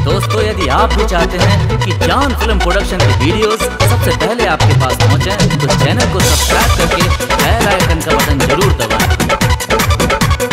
दोस्तों यदि आप भी चाहते हैं कि जान फिल्म प्रोडक्शन की वीडियोस सबसे पहले आपके पास पहुंचे तो चैनल को सब्सक्राइब करके बेल आइकन का बटन जरूर दबाएं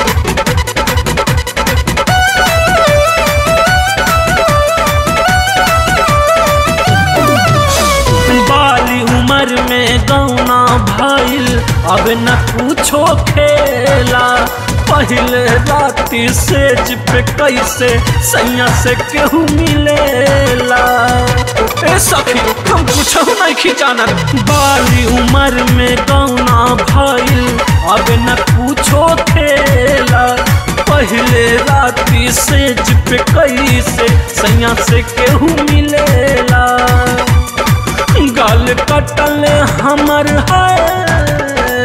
बाली उम्र में गौना भइल अब न पूछो खेला पहले राती सेज पे कैसे सैया से केहू मिलेला ए सखी हम कुछ नहीं खिंचाना बाली उम्र में गौना भइल अब न पूछो खेला पहले राती सेज पे कैसे सैया से केहू मिलेला गाल कटल हमर है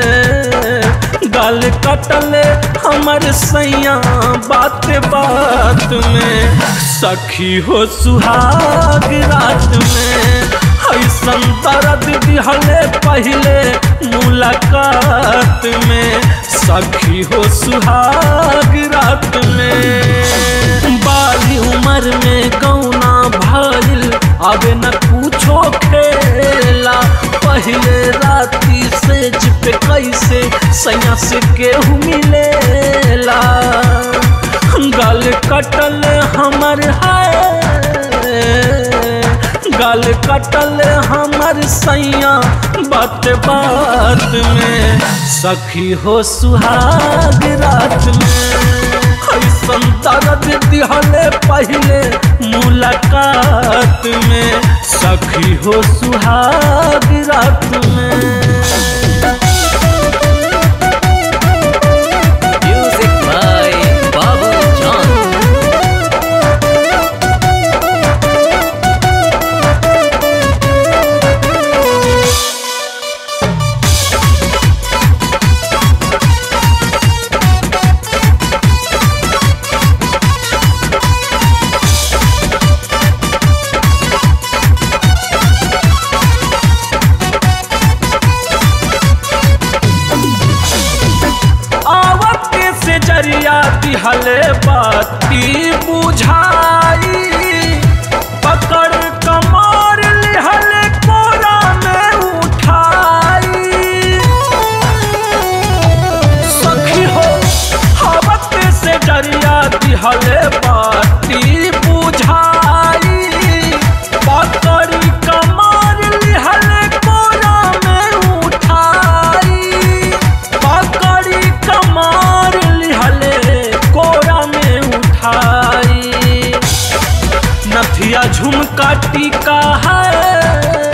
गाल कटल हमर सैया बात बात में सखी हो सुहाग रात में ऐसन दर्द दिहले पहले मुलाकात में सखी हो सुहाग रात में बाली उम्र में गौना भइल अब न पूछो खेला पहले राती सेज पे कैसे सैया से केहू मिलेला गल कटल हमर है गल कटल हमर सैया बात बात में सखी हो सुहाग रात में ऐसन दर्द दिहले पहले मुलाकात में सखी हो सुहाग रात में म्यूजिक बाय बाबू जान आवत से जरिया दिहले बाती बुझाई पकड़ कमर लिहले कोरा में उठाई सखी हो आवत से जरिया दिहले बाती बुझाई पकड़ कमर लिहले कोरा में उठाई पकड़ी कमार लिहले कोरा में उठाई नथिया झुमका टीका है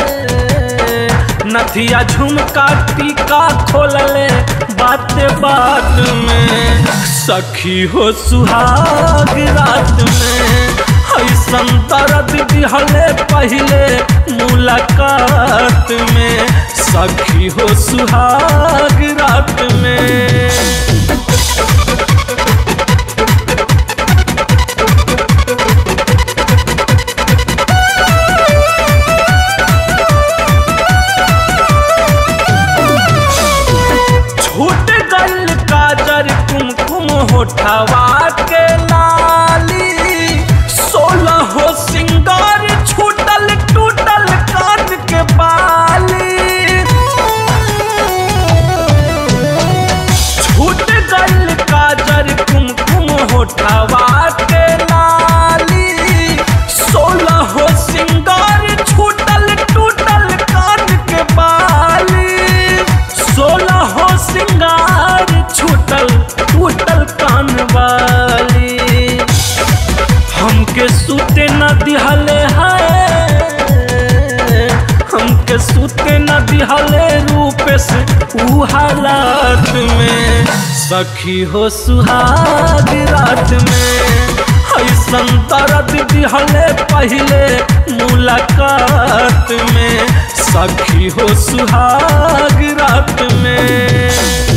नथिया झुमका टीका खोलले बात बात में सखी हो सुहाग रात में ऐसन दर्द दिहले पहले मुलाकात में सखी हो सुहाग रात में छूट गल काजर कुमकुम होठवा के लाली सोलह हो सिंगार छूटल टूटल कान के बाली छूट गल काजर कुमकुम होठवा के लाली सोलह हो सिंगार छूटल टूटल कान के बाली सोलह हो सिंगार छूटल टूटल कान वाली हमके सूते न दिहले है हमके सूते न दिहले रूप से ऊ हालात में सखी हो सुहाग रात में ऐसन दर्द दिहले पहले मुलाकात में सखी हो सुहाग रात में